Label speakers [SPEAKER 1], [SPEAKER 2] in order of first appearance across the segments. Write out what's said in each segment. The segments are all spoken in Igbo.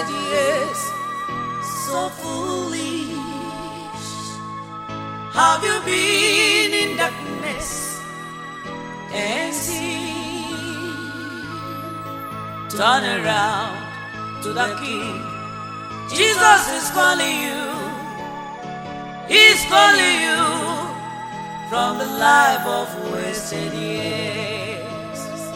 [SPEAKER 1] wasted years, so foolish. Have you been in darkness and seen? Turn around to the King. Jesus is calling you. He's calling you from the life of wasted years.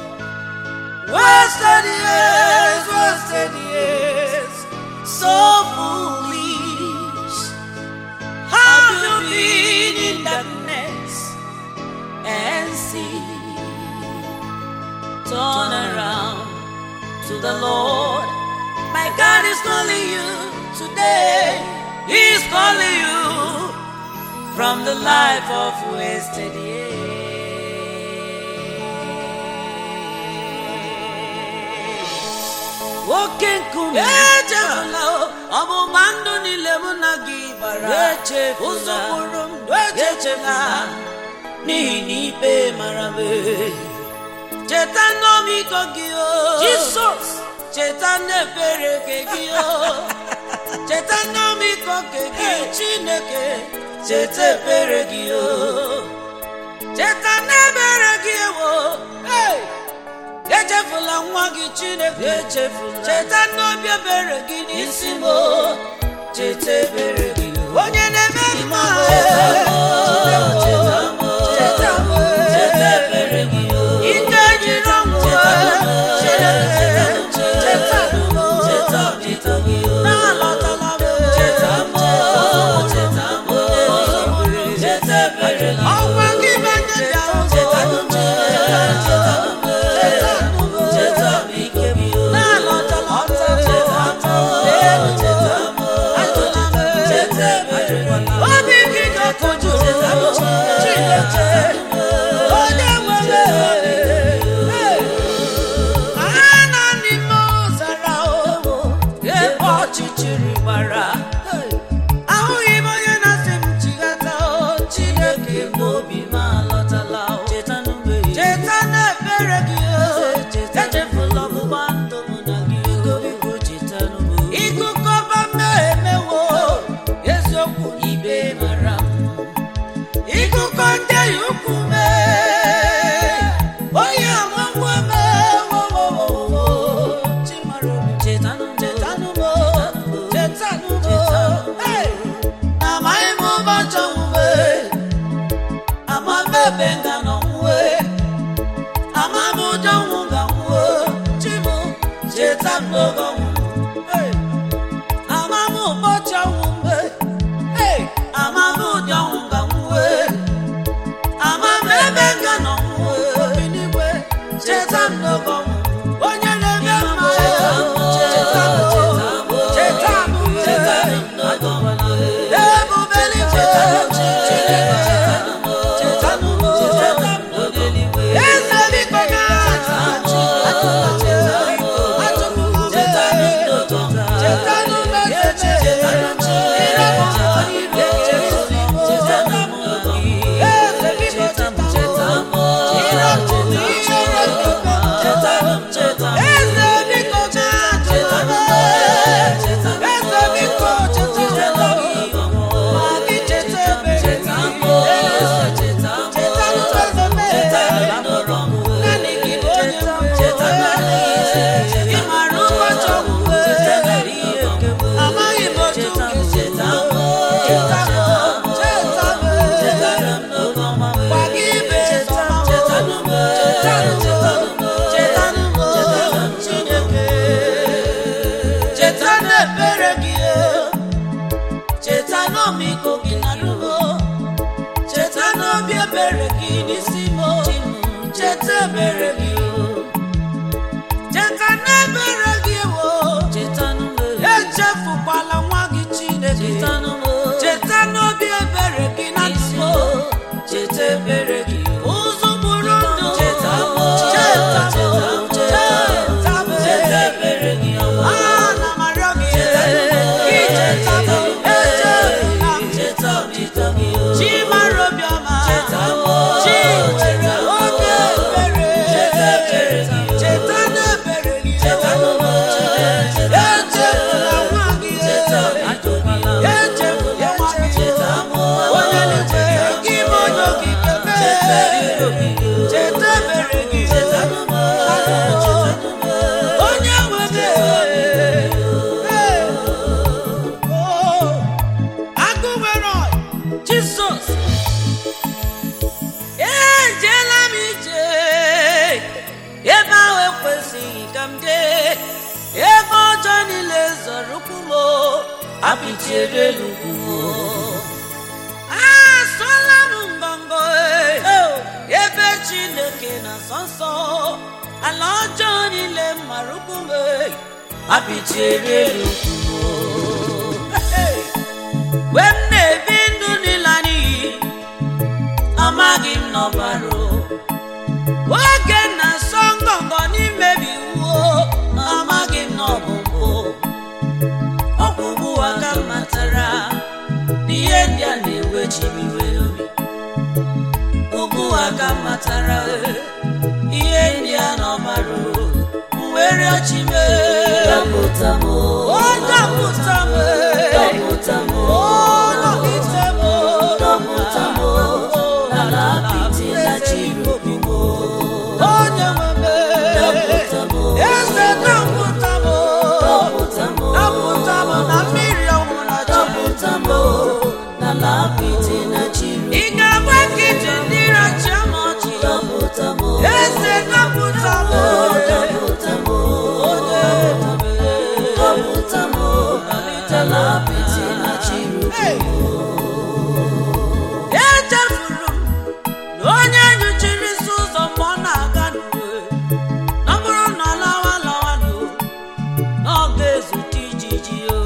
[SPEAKER 1] Wasted years, wasted years, so foolish. Have you been in darkness and see? Turn around to the Lord. My God is calling you today. He's calling you from the life of wasted years. Oke nkume echefula o, ọgbụgba ndụ niile mụ na gị gbara
[SPEAKER 2] Echefula.
[SPEAKER 1] ụzọ kpụrụ m echefula n'ihi na ikpe mara m cheta n'ọmịiko gị o
[SPEAKER 2] Jisọs.
[SPEAKER 1] cheta n'ebere nke gị o cheta n'ọmịiko nke gị chineke cheta ebere gị o cheta n'ebere gị ewo hey! echefula nwa gị chineke
[SPEAKER 2] Echefula.
[SPEAKER 1] cheta n'obi ebere gị n'isi m o cheta ebere gị o. onye na-eme mma
[SPEAKER 2] Cheta m, cheta m,
[SPEAKER 1] cheta m
[SPEAKER 2] cheta ebere gị o.
[SPEAKER 1] ike jiri ọnwụ chineke cheta m
[SPEAKER 2] Cheta ọdịda gị o.
[SPEAKER 1] na-alọtala m
[SPEAKER 2] Cheta m, cheta m, cheta ebere gị o.
[SPEAKER 1] ọgwa gị banye dị ahụ
[SPEAKER 2] Cheta m, cheta m, cheta m ike gị o.
[SPEAKER 1] na-alọtala m
[SPEAKER 2] Cheta m, cheta m, cheta ebere gị o.
[SPEAKER 1] obi gị ga-ekoju chineke onye nwere a na n'ime ọzara o ebe ọchịchịrị gbara ahụghị m onye na-asị m chighata o chineke m obi m alọtala o
[SPEAKER 2] Cheta n'ugbe ya.
[SPEAKER 1] cheta na-ebere gị o
[SPEAKER 2] Cheta
[SPEAKER 1] echefula ọgbụgba ndụ mụ na gị o
[SPEAKER 2] Biko cheta n'ugbe ya.
[SPEAKER 1] ịgụkọba mmehie mewo eziokwu ibe mara m ịgụkọ ndị ya ukwu mee onye amagwo mewowowowo chimara obi
[SPEAKER 2] Cheta n'ugbe ya.
[SPEAKER 1] chetanụmo chetanụmo Hey! amaghị m ụbọchị ọnwụwe ama m ebe nga n'ọnwụwe ama m ụjọ ọnwụ ga nwụọ chimụ cheta m n'oge ọnwụ Hey! ama m ụbọchị ọnwụ mgbe Hey! ama m ụdị ọnwụ ga nwụwe ama m ebe nga n'ọnwụwe obi n'igwe cheta m n'oge ọnwụ onye na-eme mma cheta m cheta m cheta m cheta m ebubelite chineke cheta m cheta m eze biko ga Amaghị m otu ga-esi cheta m cheta m cheta m gwa gị ibe sọma m cheta m cheta m Chineke cheta n'ebere gị cheta n'ọmịiko gị na rumo cheta n'obi ebere gị n'isi m cheta ebere gị cheta n'ebere gị wo echefukwala nwa gị Chineke cheta n'obi ebere gị na ndụ
[SPEAKER 2] Cheta ebere gị o.
[SPEAKER 1] ụzọ gburu ndụ
[SPEAKER 2] Cheta m,
[SPEAKER 1] cheta m
[SPEAKER 2] cheta m,
[SPEAKER 1] cheta m
[SPEAKER 2] Cheta ebere gị ọma.
[SPEAKER 1] ana m arịọ gị gị cheta m echefula m
[SPEAKER 2] Cheta ọdịda gị o.
[SPEAKER 1] chi mara obiọma
[SPEAKER 2] Cheta m,
[SPEAKER 1] chi
[SPEAKER 2] cheta
[SPEAKER 1] nwere
[SPEAKER 2] m,
[SPEAKER 1] oge ebere
[SPEAKER 2] Cheta
[SPEAKER 1] cheta mere gị onye nwe agụ nwere ọyị jizọs ejeela m ije ebe ahụ ekwesịghị ka m jee ebe ọjọọ niile zọrọ ụkwụ m apịchiere elu ugwu asụọla m ngọngọ ebe chineke na nsọ nsọ ala ọjọọ niile mara ụkwụ m apịchiere elu ugwu mgbe m na-ebi ndụ n'ịla n'iyi amaghị m n'ọbara oge na-asọ ngọngọ n'imebi iwu amaghị m n'ọbụbụ ọgwụgwụ aka m matara n'ihe ndị a na-ewechibiwe obi ugwu aka m matara ihe ndị a n'ọbara mwere ọchị mee
[SPEAKER 2] Dọpụta m,
[SPEAKER 1] ọ dọpụta m
[SPEAKER 2] dọpụta m,
[SPEAKER 1] ọ nọgide m
[SPEAKER 2] dọpụta m, n'ala apịtị na chiri m.
[SPEAKER 1] onye nwe m
[SPEAKER 2] Dọpụta m,
[SPEAKER 1] eze dọpụta m
[SPEAKER 2] dọpụta m,
[SPEAKER 1] dọpụta m na mmiri ọnwụ na
[SPEAKER 2] dọpụta m, n'ala apịtị na chiri
[SPEAKER 1] ị ga-agba nkịtị ndị rachi ama ọchị
[SPEAKER 2] Dọpụta m,
[SPEAKER 1] eze dọpụta m
[SPEAKER 2] dọpụta m,
[SPEAKER 1] onye
[SPEAKER 2] dọpụta m, n'ala apịtị na chiri
[SPEAKER 1] Hey! echefuru m na onye nyochiri isi ụzọ mgbe ọ na-aga n'uwe na ọ bụrụ na ọ lawa lawa n'o na ọ ga-ezute ijiji o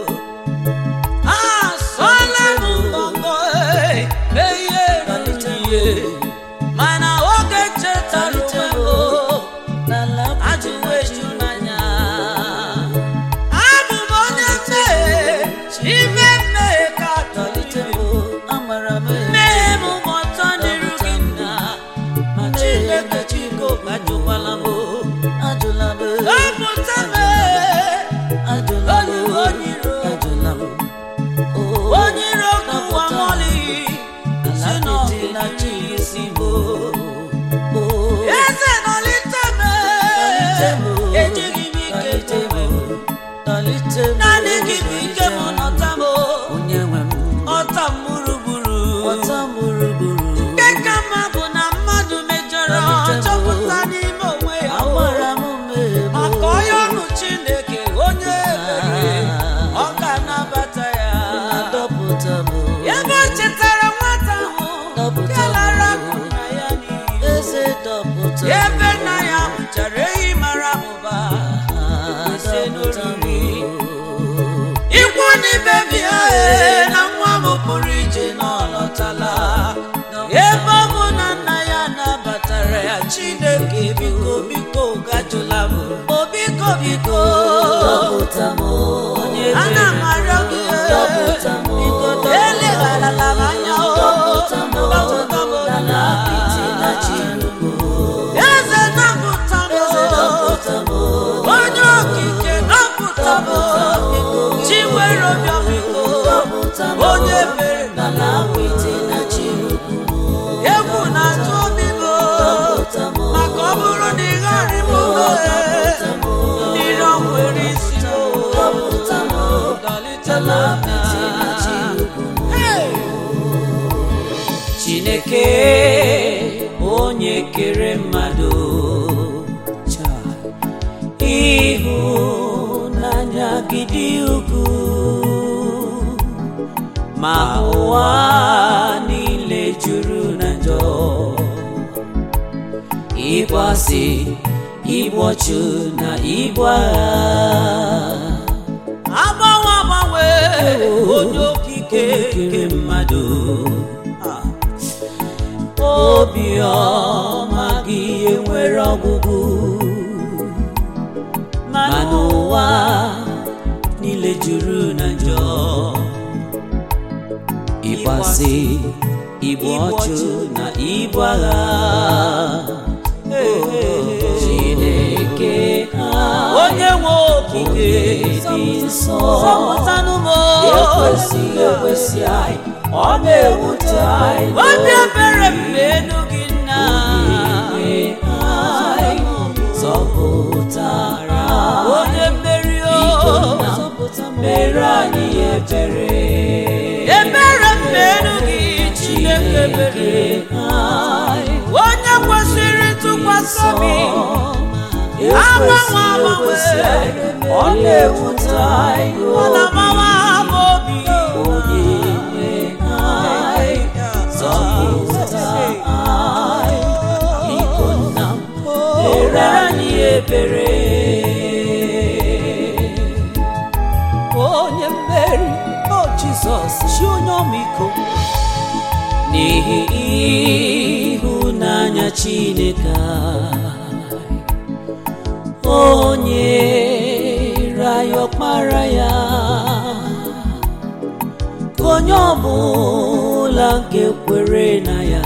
[SPEAKER 1] asọla m ngọngọ ee, mee ihe ruru ihe mana oge chetara onwe m o,
[SPEAKER 2] n'ala apịtị
[SPEAKER 1] ajụwa eju n'anya abụ m onye mmehie ime mmehie ka
[SPEAKER 2] tọlite
[SPEAKER 1] tọlite
[SPEAKER 2] m, amara m
[SPEAKER 1] mmehie m gba ọtọ n'iru gị nna ma chineke chiko ajụkwala m
[SPEAKER 2] ajụla m,
[SPEAKER 1] dọpụta m
[SPEAKER 2] ajụla m,
[SPEAKER 1] onye onye iro
[SPEAKER 2] ajụla m.
[SPEAKER 1] onye iro kụwa mọlị si n'ọgụ na chi isi m eze nọlite m ejighị m ike tebe naanị gị bụ ike m nọta m
[SPEAKER 2] onye nwe m
[SPEAKER 1] ọta m gburugburu
[SPEAKER 2] ọta m gburugburu
[SPEAKER 1] nke ka mma bụ na mmadụ mejọrọ chọpụta n'ime onwe ya
[SPEAKER 2] agbara m mmehie m
[SPEAKER 1] maka onye ọnụ chineke onye ebere ọ ga-anabata ya
[SPEAKER 2] adọpụta m
[SPEAKER 1] ebe o chetara nwata ahụ
[SPEAKER 2] Dọpụta
[SPEAKER 1] nke lara
[SPEAKER 2] m.
[SPEAKER 1] akụ na ya n'iyi
[SPEAKER 2] eze dọpụta m
[SPEAKER 1] ebe nna ya bụchara ehi mara abụba ise
[SPEAKER 2] dọpụta m
[SPEAKER 1] n'oriri ikwu n'ibe bịa ee, na nwa m pụrụ ije na ọ lọtala ebe ọ bụ na nna ya nabatara ya chineke biko biko gajụla m o biko biko
[SPEAKER 2] dọpụta m onye
[SPEAKER 1] ana m
[SPEAKER 2] ebere
[SPEAKER 1] arịọ gị ee,
[SPEAKER 2] Dọpụta m.
[SPEAKER 1] biko elegharala m anya o
[SPEAKER 2] dọpụta m
[SPEAKER 1] dọpụta m
[SPEAKER 2] n'ala apịtị na chirugo
[SPEAKER 1] eze dọpụta m
[SPEAKER 2] eze dọpụta m
[SPEAKER 1] onye okike dọpụta m chi nwere obiọma biko
[SPEAKER 2] dọpụta m
[SPEAKER 1] onye mere
[SPEAKER 2] n'ala apịtị na chirugo
[SPEAKER 1] egwu na-atụ obi m
[SPEAKER 2] dọpụta m
[SPEAKER 1] maka ọ bụrụ na ị gharị m
[SPEAKER 2] dọpụta m
[SPEAKER 1] mmiri ọ nwere isi m
[SPEAKER 2] dọpụta m
[SPEAKER 1] dọlite m
[SPEAKER 2] n'ala apịtị na chirugo
[SPEAKER 1] Hey! chineke onye kere mmadụ ịhụnanya gị dị ukwuu ma ụwa niile juru na njọ ịgbasị igbu ọchụ na igbu agha agbanwe agbanwe onye okike nke mmadụ obiọma gị enwere ọgwụgwụ mana ụwa niile juru na njọ ịgbasị igbu ọchụ na ibu agha chineke onye nwe okike dị nsọ ekwesịghị ekwesị anyị ọ na-ewute anyị obi ebere mgbe enu gị nna
[SPEAKER 2] onye nwe anyị zọpụtara
[SPEAKER 1] onye mmeri
[SPEAKER 2] biko
[SPEAKER 1] o
[SPEAKER 2] nna mere anyị ebere
[SPEAKER 1] ebere mmerụ gị chineke mere
[SPEAKER 2] anyị
[SPEAKER 1] onye kwesịrị ntụkwasị obi agbanwe agbanwe
[SPEAKER 2] ọ na-ewute anyị
[SPEAKER 1] ọ na-agbawa m obi
[SPEAKER 2] onye nwe anyị zọpụta anyị biko nna m mere anyị ebere onye mmeri o jizọs chi onye ọmịiko n'ihi ịhụnanya chineke anyị, onye raya ọkpara ya ka onye ọbụla nke kwere na ya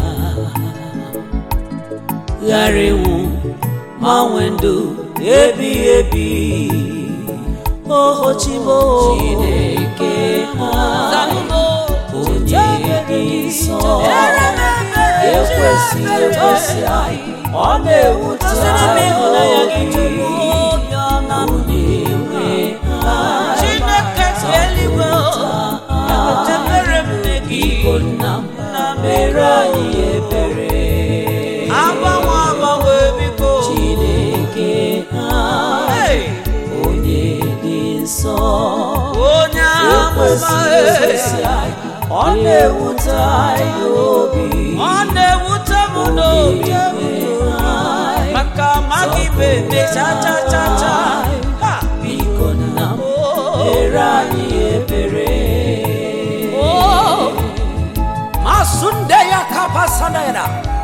[SPEAKER 2] ghara ịnwụ ma nwee ndụ ebighị ebi oho chibo chineke anyị onye dị nsọ ekwesịghị ekwesị anyị ọ na-ewute anyị obi onye nwe anyị
[SPEAKER 1] chineke si eluigwe chebere m nne gị
[SPEAKER 2] biko nna m mere anyị ebere
[SPEAKER 1] agbanwe agbanwe biko
[SPEAKER 2] chineke anyị
[SPEAKER 1] Hey!
[SPEAKER 2] onye dị nsọ
[SPEAKER 1] onye amụma
[SPEAKER 2] ekwesịghị ekwesị anyị ọ na-ewute anyị obi
[SPEAKER 1] ọ na-ewute m n'obi maka amaghị m eme cha cha cha cha Ha!
[SPEAKER 2] biko nna m
[SPEAKER 1] Oh!
[SPEAKER 2] mere anyị ebere
[SPEAKER 1] Oh! masunde ya kapasanera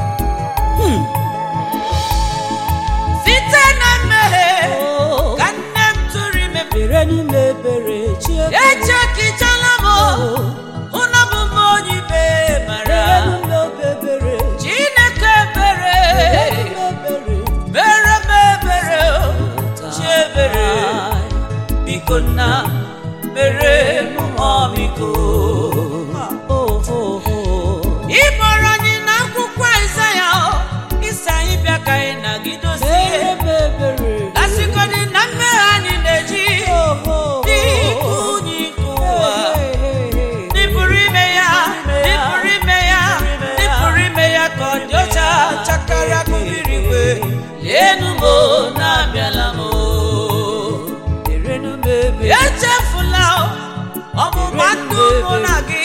[SPEAKER 1] site na mmehie ka nne m tụrụ ime
[SPEAKER 2] mere n'ime ebere chiebe
[SPEAKER 1] echekichala m ụna bụ m onye ibe mara
[SPEAKER 2] ebere
[SPEAKER 1] chineke ebere mere m ebere chi ebere biko nna mere m ọmịiko ịkpọrọ anyị n'akwụkwọ Aịzaya isi anyị bịa ka anyị nagidozie gasịgodị na mmehie anyị na-eji dịka unyi nke ụwa N'ịpụrụ ime ya n'ịpụrụ ime ya n'ịpụrụ ime ya ka ọ dị ọcha chakara ka mmiri igwe leenu m o, na-abịala m o. echefula ọgbụgba ndụ mụ na gị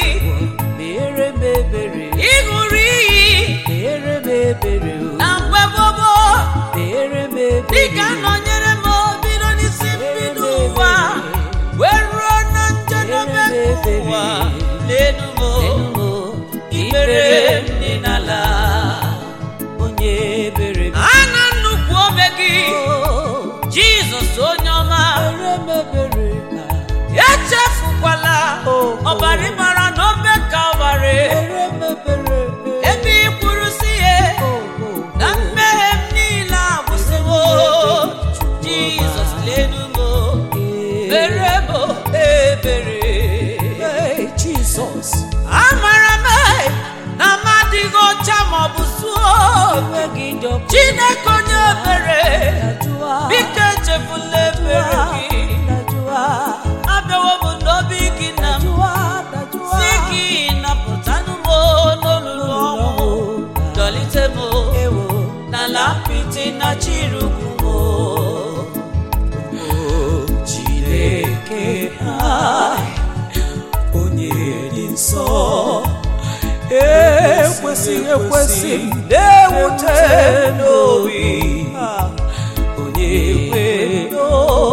[SPEAKER 1] ịṅụrụ iyi na mgbe gbogbo dịka nọnyere m bido n'isi mbido ụwa wee ruo na njedebe nke ụwa leenu m o, ikpere m dị n'ala
[SPEAKER 2] onye ebere
[SPEAKER 1] ana nnukwu ome gị jizọs onye ọma echefukwala ọbara ịmara na obe kalvarị ebe ị kwuru si ya na mmehie m niile agwụsịwo jizọs lenu m mere m ebere
[SPEAKER 2] Jesus
[SPEAKER 1] amara m na m adịghị ọcha maọbụ zuo
[SPEAKER 2] enweghị njọkọ
[SPEAKER 1] chineke onye ebere
[SPEAKER 2] dajụa
[SPEAKER 1] biko echefula ebere gị
[SPEAKER 2] dajụa
[SPEAKER 1] abịawo m n'obi gị na m
[SPEAKER 2] dajụa dajụa
[SPEAKER 1] si gị napụtanụ m n'olulu ọnwụ dọlite m
[SPEAKER 2] ewo
[SPEAKER 1] n'ala apịtị na chirukwu m
[SPEAKER 2] Chineke anyị onye dị nsọ ekwesịghị ekwesị na-ewute n'obi onye nwe ndo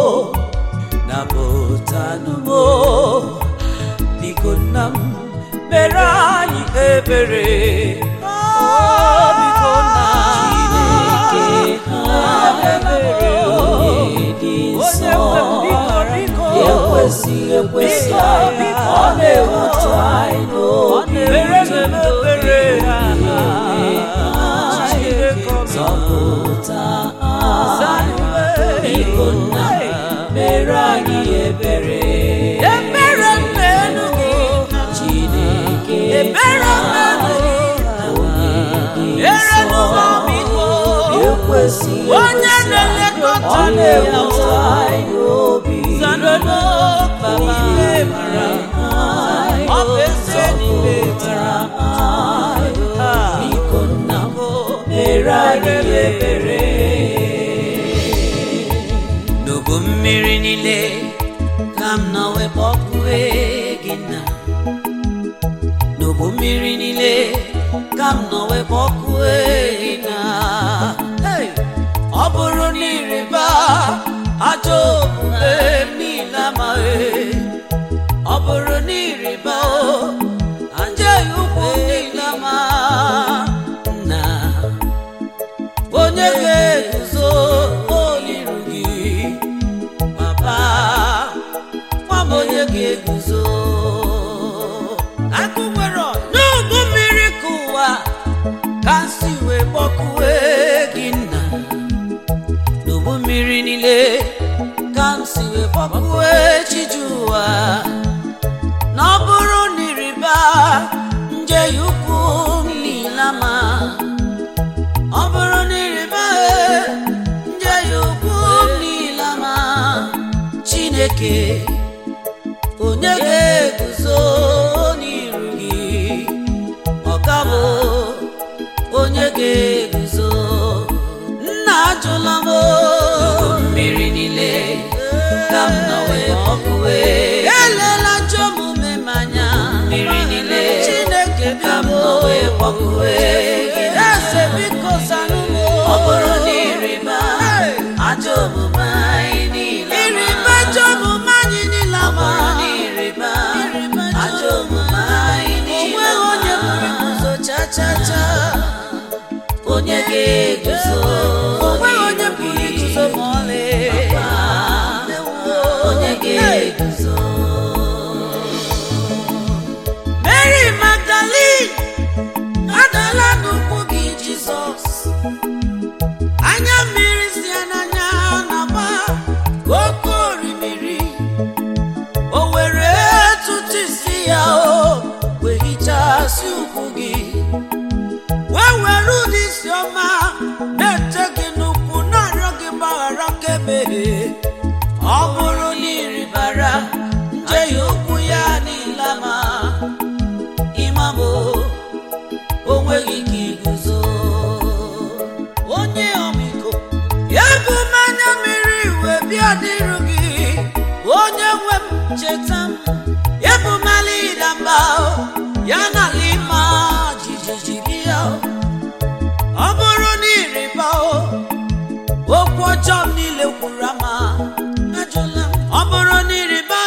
[SPEAKER 2] napụtanụmo biko nna m mere anyị ebere Oh, biko nna Chineke anyị ebere onye dị nsọ ekwesịghị ekwesị anyị ọ na-ewute anyị n'obi zọpụta anyị biko nna mere anyị ebere
[SPEAKER 1] ebere mmenu gị
[SPEAKER 2] Chineke
[SPEAKER 1] ebere mmenu gị
[SPEAKER 2] onye dị
[SPEAKER 1] ere
[SPEAKER 2] nsọ
[SPEAKER 1] n'ụwa
[SPEAKER 2] na-esi
[SPEAKER 1] onye na-elekọta
[SPEAKER 2] ọ
[SPEAKER 1] m
[SPEAKER 2] na-ewute anyị obi
[SPEAKER 1] Zanolo baba mara ọ bụ eze n'ime mara
[SPEAKER 2] biko nna m mere anyị ebere
[SPEAKER 1] n'ubu mmiri niile ka m nọ wee kpọkue gị nna n'ubu mmiri niile ka m nọ wee kpọkue gị nna Hey! ọ bụrụ na ịrịba ajọ omume m niile amaghị ọ bụrụ na ịrịba o ajọ ukwu m niile ama nna onye ga-eguzo oniru gị papa nwa m onye ga-eguzo akụ nwere n'ugwu mmiri ka ụwa ka nsi wee kpọkue gị nna n'ugwu mmiri niile ka m si wee kpọkue chiju ụwa na ọ bụrụ na ịrịba nje ya ukwu m niile ama ọ bụrụ na ịrịba nje ya ukwu m niile ama chineke onye ga-eguzo n'iru gị ọ ka bụ onye ga-eguzo nna ajụla m mmiri niile ka m nọ wee ọkụwe elela njọ omume m anya mmiri niile chineke ka m nọ wee ọkụwe eze biko zanụ m ọ bụrụ na ịrịba ajọ omume anyị niile ịrịba ajọ omume anyị niile ama na ịrịba ajọ omume anyị niile onweghị onye pụrụ iguzo cha cha cha onye ga-eguzo onweghị onye pụrụ iguzo ma ọlị onye ga-eguzo Mary Magdalene adala n'ụkwụ gị Jizọs anya mmiri si ya n'anya na-agba ka oke orimiri o were tụtụ isi ya o wee hichasị ụkwụ gị wee were ụdị isi ọma na-ete gị n'ụkwụ na-arịọ gị mgbaghara kemehie ọ bụrụ na ịrịbara nje ya ụkwụ ya niile ma ịmamo onweghị ike iguzo onye ọmịiko ya bụ mmanya mmiri wee bịa dịrụ gị onye nwe m cheta m ya bụ mali ịda mba ya na ala ịma jijiji bịa ọ bụrụ na ịrịba okwu ọjọọ m niile kwuru ama ajụla m ọ bụrụ na ịrịba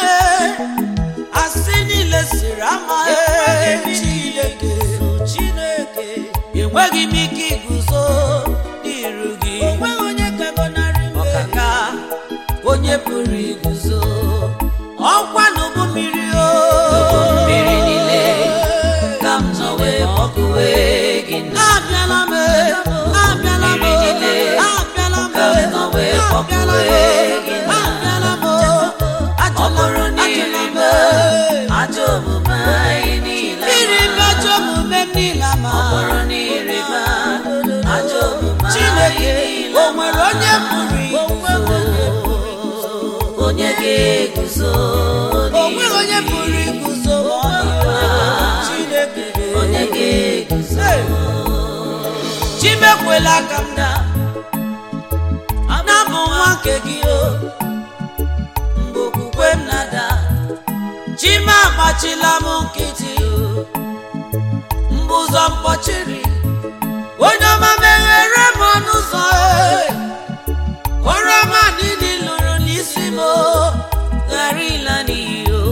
[SPEAKER 1] asị niile siri ama chineke chineke enweghị m ike iguzo n'iru gị onweghị onye kagọnarị m ọkaka onye pụrụ iguzo ọkwa n'ụgbọ mmiri o mmiri niile ka m nọ wee ọkụwe gị abịala m abịala m abịala m ka m nọ wee ọkụwe gị abịala m ọ bụrụ na ịrịba ajọ omume anyị niile ịrịba ajọ omume m niile ma ọ bụrụ na ịrịba ajọ omume chineke o nwere onye pụrụ iguzo onye ga-eguzo onweghị onye pụrụ iguzo chineke onye ga-eguzo chimekwela ka m daa na-abụ nwa nke gị o mgbe okwukwe m na-ada chime agbachila m nkịtị mgbe ụzọ mkpọchiri onye ọma meghere m ọnụ ụzọ oroma niile lụrụ n'isi m ghara ịla n'iyi o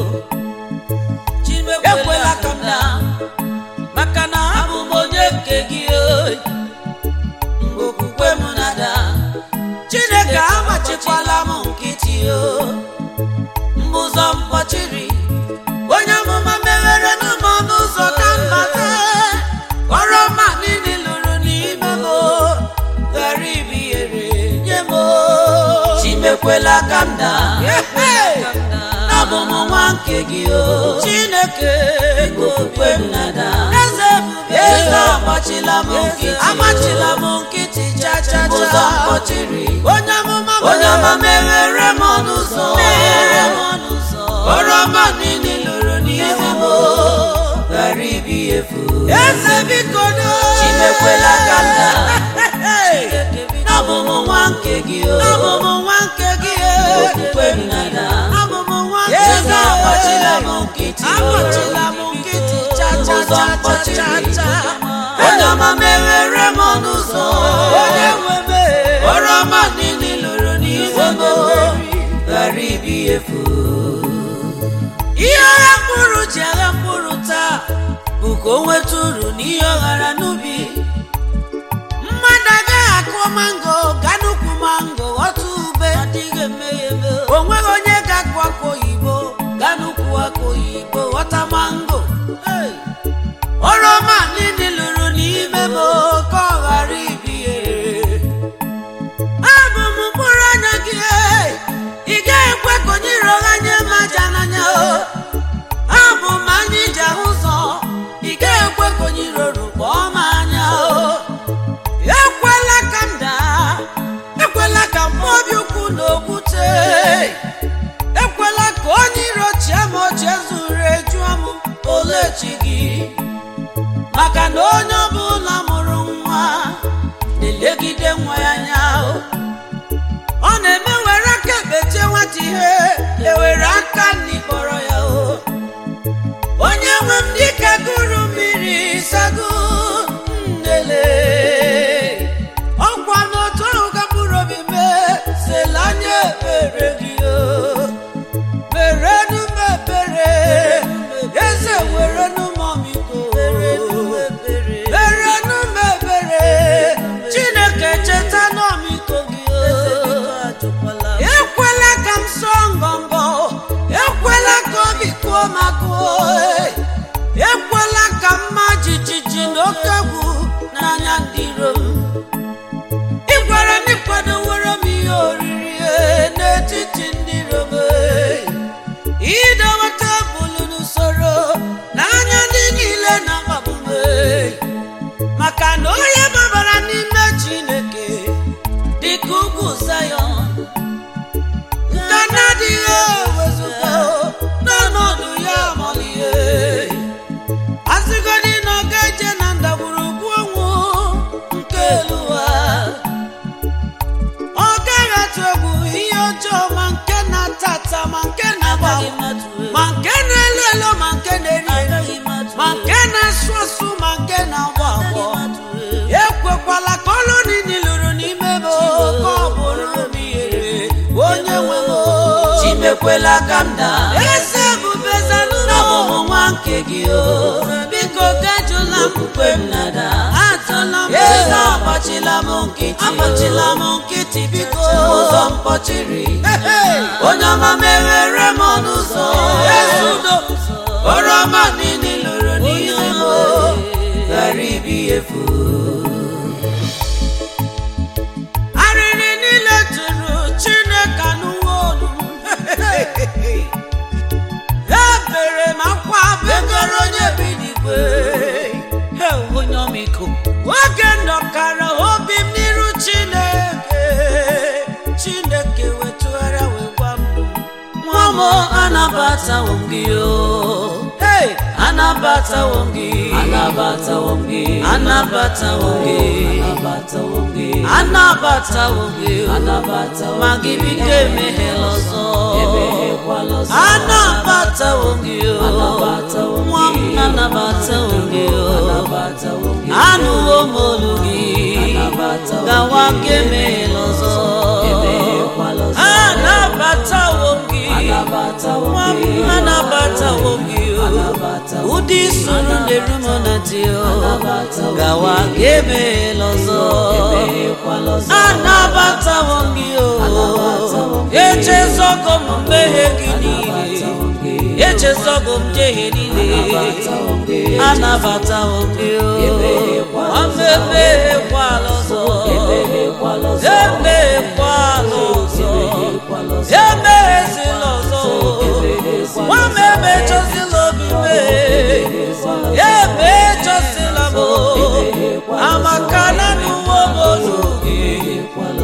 [SPEAKER 1] ekwela ka m daa maka na abụ m onye nke gị o mgbe okwukwe m na-ada chineke amachikwala m nkịtị o mgbe ụzọ mkpọchiri onye amụma meghere n'ụmụ ọnụ ụzọ ka mbata oroma niile lụrụ n'ime m ghara ibihere nye m chimekwela ka m daa abụ m nwa nke gị o chineke okwukwe m na-ada eze ebube eze agbachila m nkịtị agbachila m nkịtị cha cha cha ụzọ ụzọ mkpọchiri
[SPEAKER 2] onye amụma
[SPEAKER 1] onye ọma meghere m ọnụ ụzọ
[SPEAKER 2] meghere m ọnụ ụzọ
[SPEAKER 1] oroma niile lụrụ n'ihu m ghara ibi efu
[SPEAKER 2] eze biko do
[SPEAKER 1] chimekwela ka m daa
[SPEAKER 2] Chineke biko
[SPEAKER 1] n'abụ m nwa nke gị o
[SPEAKER 2] abụ m nwa nke gị
[SPEAKER 1] okwukwe m na-ada
[SPEAKER 2] abụ m nwa nke
[SPEAKER 1] eze
[SPEAKER 2] gị
[SPEAKER 1] agbachila m nkịtị
[SPEAKER 2] agbachila m nkịtị cha cha
[SPEAKER 1] ụzọ
[SPEAKER 2] cha cha
[SPEAKER 1] mkpọchiri
[SPEAKER 2] cha
[SPEAKER 1] onye ọma meghere m ọnụ ụzọ
[SPEAKER 2] onye nwe m
[SPEAKER 1] oroma niile lụrụ n'ihu m ghara ibi efu
[SPEAKER 2] ihe ọgha mkpụrụ ji agha mkpụrụ taa bụ ka o nweta uru n'ihe ọ ghara n'ubi mmadụ agaghị akụ mango gaa n'ukwu mango ghọta ube adịghị emeghe eme o nweghị onye ga-akụ akụ oyibo gaa n'ukwu akụ oyibo ghọta mango Hey! oroma niile lụrụ n'ime m ka ọ ghara ibi ere abụ m mkpụrụ anya gị ee. ị gaghị ekwe ka onye iro gha nye m aja n'anya o abụ m anya iji ahụ ụzọ ị gaghị ekwe ka onye iro rukpọọ m anya o ekwela ka m daa ekwela ka m mụọ obi ukwu na okwute ekwela ka onye iro chie m ochie zuru ejuo m olechi gị maka na onye ọbụla mụrụ nwa na-elegide nwa ya anya o ọ na-eme were aka ekpechie nwata ihe ewere aka nni kpọrọ ya o onye nwe m dịka gụrụ mmiri sago nnele ọkwa n'otu ahụ ka mkpụrụ obi mee sela anya ekpere gị o merenu m ebere eze werenu m ọmịiko merenu m ebere chineke cheta n'ọmịiko gị o ekwela ka m sọọ ngọngọ ekwela ka obi kuo m akụọ ekwela ka mma jijiji na oke egwu n'anya ndị iro m ị gwara m ịkwadowere m ihe oriri eh, n'etiti ndị iro m eh. idowe tebụl n'usoro n'anya ndị niile na-akpagbu m eh. maka na onye gbabara n'ime chineke dịka ugwu Zayọn nke na-adịghị ewezụga n'ọnọdụ ya amalihe asịgodị na ọ ga-eje na ndagwurugwu ọnwụ nke elu ụwa ọ gaghị atụ egwu ihe ọjọọ ma nke na-ata ata ma nke na-agba ma nke na-elu elu ma nke na-eri eri ma nke na-asụ asụ ma nke na-agbọ agbọ ekwekwala ka ọlụ niile lụrụ n'ime m ka ọ bụrụ m ihere onye nwe m
[SPEAKER 1] chimekwela ka m daa
[SPEAKER 2] eze ebube zanụlọ
[SPEAKER 1] n'abụ m nwa nke gị o
[SPEAKER 2] biko gajụla m
[SPEAKER 1] okwukwe m na-ada
[SPEAKER 2] atụla m
[SPEAKER 1] eze agbachila m nkịtị
[SPEAKER 2] agbachila m nkịtị biko
[SPEAKER 1] ụzọ mkpọchiri
[SPEAKER 2] Hey!
[SPEAKER 1] onye ọma meghere m ọnụ ụzọ
[SPEAKER 2] Ezi udo.
[SPEAKER 1] oroma niile lụrụ n'ihu m ghara ibi efu
[SPEAKER 2] arịrị niile tụrụ chineke anụwo olu m ebere m akwa begoro onye bi n'igwe Hey, onye ọmịiko oge nọkara obi m n'iru chineke chineke wetụgharịa wee gwa m
[SPEAKER 1] nwa m anabatawo m gị o
[SPEAKER 2] Hey!
[SPEAKER 1] anabatawo m gị anabatawo m gị anabatawo m gị anabatawo m gị anabatawo m gị anabatawo ma gị biko emeghela ọzọ emeghekwala ọzọ anabatawo m gị o anabatawo m nwa m anabatawo m gị o anabatawo m gị anụwo m olu gị anabatawo gawa ka emeghela ọzọ emeghekwala ọzọ
[SPEAKER 2] anabatawo m gị
[SPEAKER 1] anabatawo
[SPEAKER 2] nwa
[SPEAKER 1] m gị
[SPEAKER 2] m anabatawo m gị o ụdị soro na-eru m na dị o gawa ka emeghela ọzọ anabatawo m gị o echezogo m mmehie gị niile echezogo m njehie niile anabatawo m gị o emeghekwala ọzọ emeghekwala ọzọ emeghezila ọzọ nwa m emechọzila obi mee emechọzila m amaka na n'ụwa m olu gị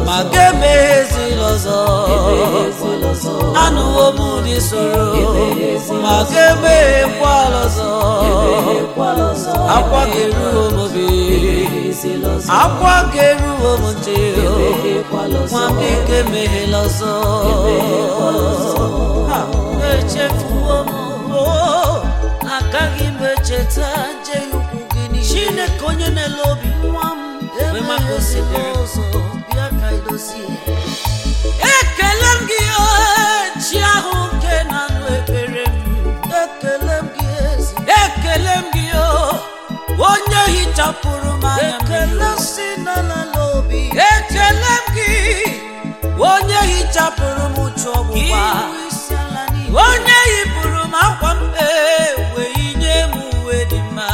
[SPEAKER 2] soro ma ga-emeghekwala ọzọ akwa ga-eruo m obi akwa ga-eruo m ntị nwa m ike meghela ọzọ Ha, echefuwo m oo, agaghị m echeta njehie ukwu gị niile chineke onye na-ele obi nwa m mgbe maka osidere ọzọ bịa ka idozie ekele m gị ee, chi ahụ nke na-anụ ekpere m ekele m gị ezi ekele m gị o onye hichapụrụ m anya ekele si n'ala obi ekele m gị onye hichapụrụ m uche ọgbụgba onye yipụrụ m akwa mkpe wee yinye m uwe dị mma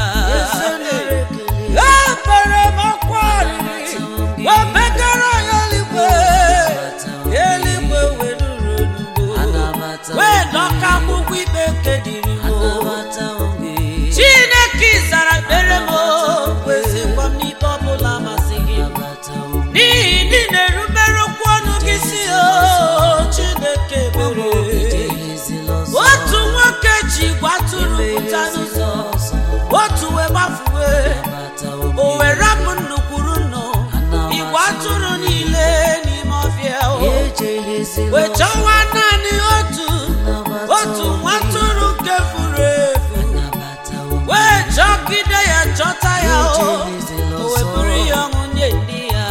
[SPEAKER 2] ebere m akwa arịrị wee megara ya eluigwe eluigwe wee duru onugbo wee dọka akwụkwọ ikpe nke dịrị m chineke zara ekpere m kwezikwa m n'ikpe ọbụla masị gị n'ihi ndị na-erubere okwu ọnụ gị si o chineke mere otu nwoke ji igwe atụrụ pụta n'ụzọ otu wee gbafuwe o wee rapụ nnukwuru nnụ igwe atụrụ niile n'ime ọfịa o wee chọwa naanị otu otu nwa atụrụ nke furu efu wee chọgide ya chọta ya o o wee buru ya ọṅụ nye ndị ya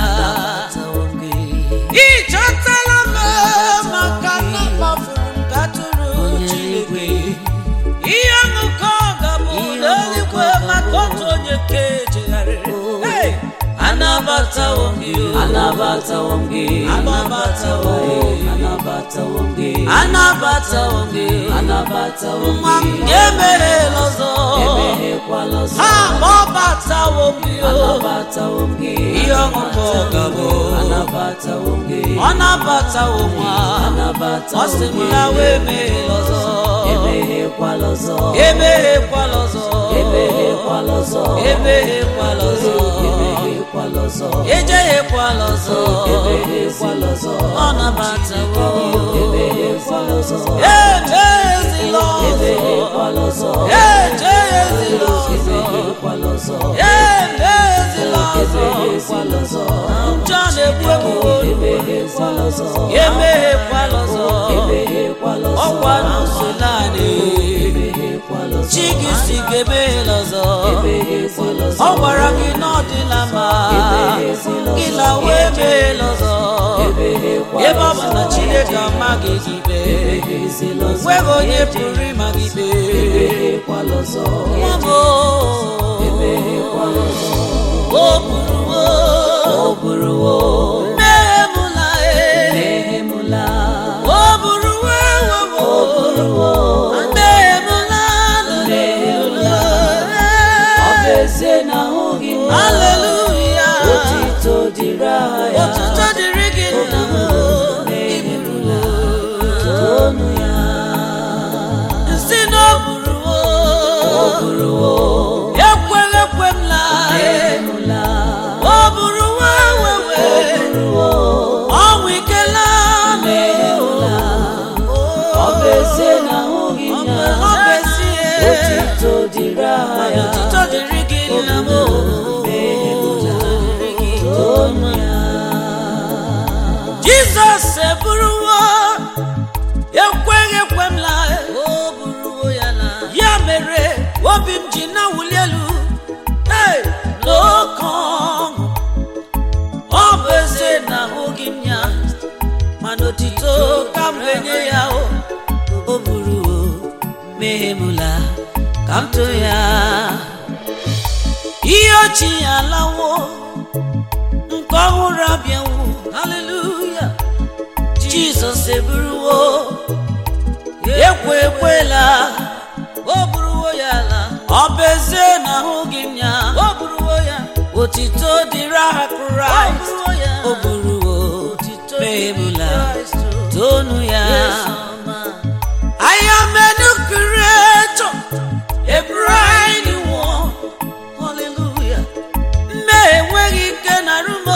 [SPEAKER 2] ị chọtala m maka na kpafuru m ka atụrụ Chineke ihe ọṅụ ka ọ ga-abụ n'eluigwe maka otu onye ka echegharịrị Hey! anabatawo m gị o.
[SPEAKER 1] Anabatawo m gị,
[SPEAKER 2] Anabatawo m.
[SPEAKER 1] anabatawo m gị,
[SPEAKER 2] anabatawo m gị
[SPEAKER 1] anabatawo m
[SPEAKER 2] nwa m
[SPEAKER 1] gị,
[SPEAKER 2] ga-emeghela ọzọ
[SPEAKER 1] emeghekwala ọzọ.
[SPEAKER 2] ha kpọbatawo m gị o
[SPEAKER 1] Anabatawo m gị,
[SPEAKER 2] ihe ọṅụ ka ọ ga-abụ
[SPEAKER 1] anabatawo m gị,
[SPEAKER 2] ọ nabatawo nwa ọ
[SPEAKER 1] anabatawo
[SPEAKER 2] sị
[SPEAKER 1] m
[SPEAKER 2] m
[SPEAKER 1] gị,
[SPEAKER 2] ya wee meghela ọzọ
[SPEAKER 1] emeghekwala ọzọ,
[SPEAKER 2] emeghekwala ọzọ
[SPEAKER 1] emeghekwala ọzọ,
[SPEAKER 2] emeghekwala ọzọ
[SPEAKER 1] emeghekwala ọzọ,
[SPEAKER 2] ejeghekwala ọzọ
[SPEAKER 1] emeghekwala ọzọ,
[SPEAKER 2] ọ nabatawo
[SPEAKER 1] emeghekwala ọzọ,
[SPEAKER 2] emezila ọzọ
[SPEAKER 1] emeghekwala ọzọ,
[SPEAKER 2] ejeghezila ọzọ
[SPEAKER 1] emeghekwala ọzọ,
[SPEAKER 2] emezila ọzọ
[SPEAKER 1] emeghekwala ọzọ,
[SPEAKER 2] njọ na-egbu egbu
[SPEAKER 1] emeghekwala ọzọ,
[SPEAKER 2] emeghekwala ọzọ
[SPEAKER 1] emeghekwala ọzọ,
[SPEAKER 2] ọkwa n'ụzọ naanị
[SPEAKER 1] emeghekwala ọzọ,
[SPEAKER 2] chi gị si ga emeghela ọzọ
[SPEAKER 1] emeghekwala ọzọ,
[SPEAKER 2] ọ gwara gị na ọ dịla mma gị lawa emeghela ọzọ
[SPEAKER 1] emeghekwala
[SPEAKER 2] ebe ọ bụ na chineke amaghị gị ikpe
[SPEAKER 1] emeghezila ọzọ,
[SPEAKER 2] nweghị onye pụrụ ịma gị ikpe
[SPEAKER 1] emeghekwala ọzọ,
[SPEAKER 2] nwa m
[SPEAKER 1] emeghekwala ọzọ,
[SPEAKER 2] o buruwo
[SPEAKER 1] o buruwo,
[SPEAKER 2] mmehie m la e
[SPEAKER 1] emehemula,
[SPEAKER 2] o buruwo ewewo
[SPEAKER 1] o buruwo,
[SPEAKER 2] mmehie m la
[SPEAKER 1] Mmehie ọ bụ ezie na ahụghị m
[SPEAKER 2] haleluya
[SPEAKER 1] otito dịrị aha ya,
[SPEAKER 2] otuto dịrị gị nna m
[SPEAKER 1] emehemula, toonu ya,
[SPEAKER 2] si na o buruwo
[SPEAKER 1] o buruwo,
[SPEAKER 2] ekweghị ekwe m la
[SPEAKER 1] emehemula,
[SPEAKER 2] o buruwo ewewe
[SPEAKER 1] o buruwo,
[SPEAKER 2] ọnwụ ikela
[SPEAKER 1] emehemula, ọ bụ ezie na ahụghị m ya,
[SPEAKER 2] ọ bụ ezie
[SPEAKER 1] otito dịrị aha ya,
[SPEAKER 2] otuto dịrị gị nna m
[SPEAKER 1] toonu ya,
[SPEAKER 2] jizọs eburuwo ekweghị ekwe m la ya mere obi m ji na-awụli elu Hey! n'oke ọṅụ ọ bụ ezie na ahụghị m ya mana otito ka m ga-enye ya o o buruwo mehemula ka m too ya ihe ochie alawo nke ọhụrụ abịawo haleluya jizọs eburuwo ekwe ekwela o buruwo ya ala ọ bụ ezie na ahụghị m ya o buruwo ya otito dịrị aha kraịst o buruwo mehemula tonu ya I am a new creator, a bride new one. Hallelujah. Mmehie enweghị ike na rumo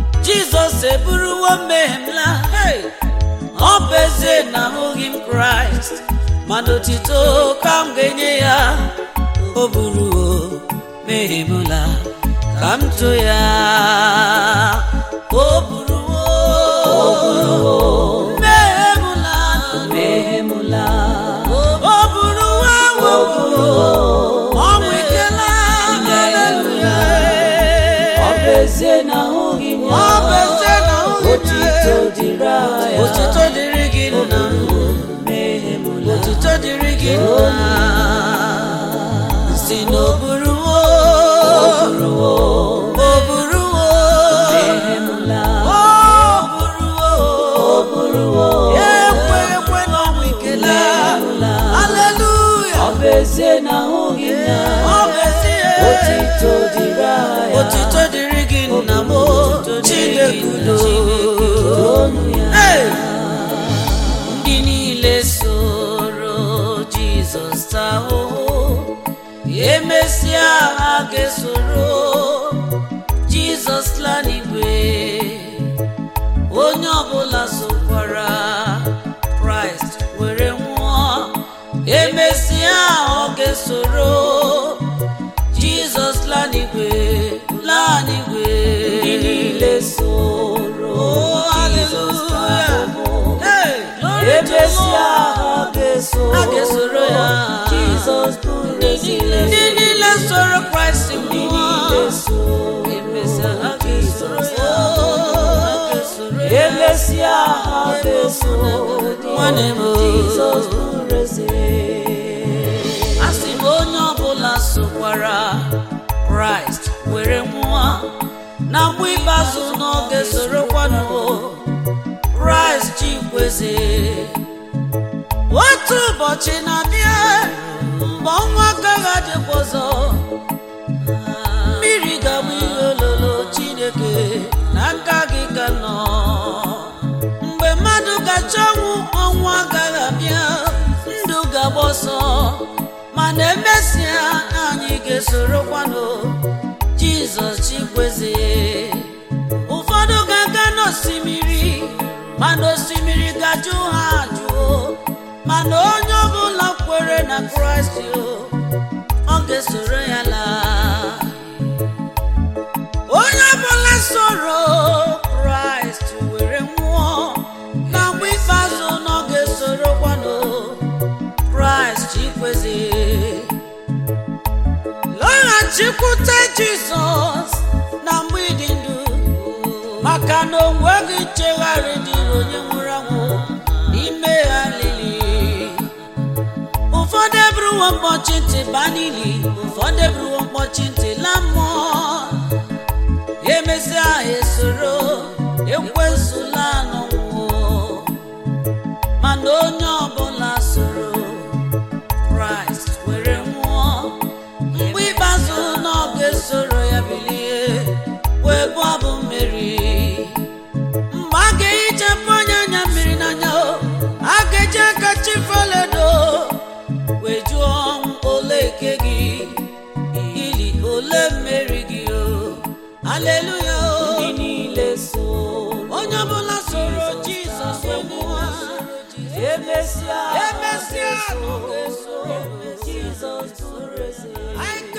[SPEAKER 2] Jizọs eburuwo mmehie m la Hey! ọ bụ ezie na ahụghị m Kraịst otito ka m ga-enye ya o buru mehemụla ka m too ya o buru mehemụla
[SPEAKER 1] mehemụla
[SPEAKER 2] o buru o buru ọnwụ ikela haleluya
[SPEAKER 1] ọ bụ ezie na ahụghị m
[SPEAKER 2] ọ bụ
[SPEAKER 1] ya
[SPEAKER 2] ezie na
[SPEAKER 1] otito dịrị ya
[SPEAKER 2] otito dịrị gị nna
[SPEAKER 1] mehemụla
[SPEAKER 2] otito dịrị gị nna si n'oburuwo
[SPEAKER 1] ruo
[SPEAKER 2] oburuwo
[SPEAKER 1] mehemụla
[SPEAKER 2] oburuwo
[SPEAKER 1] bụrụwo
[SPEAKER 2] ekwe ekwe n'ọnwụ ikele haleluya
[SPEAKER 1] ọ bụ ezie na ahụghị m ya
[SPEAKER 2] ọ bụ ezie
[SPEAKER 1] otito dịrị ya
[SPEAKER 2] otito dịrị gị nna m chineke udo
[SPEAKER 1] onu ya
[SPEAKER 2] Hey! ndị niile soro jizọs taa ahụhụ emesịa ha ga-esoro jizọs laa n'igwe onye ọbụla sokwara kraịst were nwụọ emesịa ọ ga-esoro jizọs laa n'igwe laa n'igwe
[SPEAKER 1] ndị niile soro
[SPEAKER 2] Oh,
[SPEAKER 1] Jizọs
[SPEAKER 2] hallelujah.
[SPEAKER 1] ahụhụ
[SPEAKER 2] Hey, glory to
[SPEAKER 1] emesịa
[SPEAKER 2] God.
[SPEAKER 1] ha ga-eso
[SPEAKER 2] Ha ga-esoro ya.
[SPEAKER 1] Jizọs bụrụ ezile
[SPEAKER 2] ndị niile soro kraịst
[SPEAKER 1] ndị
[SPEAKER 2] nwụọ
[SPEAKER 1] niile soro
[SPEAKER 2] emesịa ha ga-esoro ya Ha ga-esoro ya.
[SPEAKER 1] emesịa ha ga-eso
[SPEAKER 2] Nwanne m.
[SPEAKER 1] Jizọs bụrụ eze
[SPEAKER 2] a sị m onye ọbụla sokwara kraịst were nwụọ na mgbe ikpeazụ n'oge sorokwanụ kraịst chikweze otu ụbọchị na-abịa mgbe ọnwa agaghị adịkwa ọzọ mmiri ga-agba ihe ololo chineke n'aka gị ka nọ mgbe mmadụ gacha ọnwụ ọnwụ agaghị abịa ndụ ga-agba ọsọ mana emesịa anyị ga-esorokwanụ jizọs chikweze ụfọdụ ga-aga n'osimiri mana osimiri ga-ajụ ha ajụọ mana onye ọbụla kwere na kraịst o, ọ ga-esoro ya laa onye ọbụla soro kraịst were nwụọ na mgbe ikpeazụ na ọ ga-esorokwanụ kraịst chikweze lọghachikwute jizọs na mgbe ịdị ndụ maka na o nweghị nchegharị dịrị onye nwụrụ anwụ n'ime ha lili ụfọdụ eburuwo mkpọchi ntị baa n'ili ụfọdụ eburuwo mkpọchi ntị la mmụọ emesịa ha esoro ekwesụla n'ọnwụọ mana onye ọbụla soro kraịst were nwụọ mgbe ikpeazụ na ọ ga-esoro ya bilie wee bụ abụ mmeri mgbe a ga-ehichapụ onye anya mmiri n'anya o, a ga-eji aka chifeledo wee jụọ ọnwụ ole ike gị ili ole mmeri gị o aleluya o
[SPEAKER 1] ndị niile soro
[SPEAKER 2] onye ọbụla soro jizọs wee nwụọ
[SPEAKER 1] emesịa ha
[SPEAKER 2] emesịa
[SPEAKER 1] ga-eso
[SPEAKER 2] ọ ga-esoro
[SPEAKER 1] Jizọs bụrụ eze
[SPEAKER 2] anyị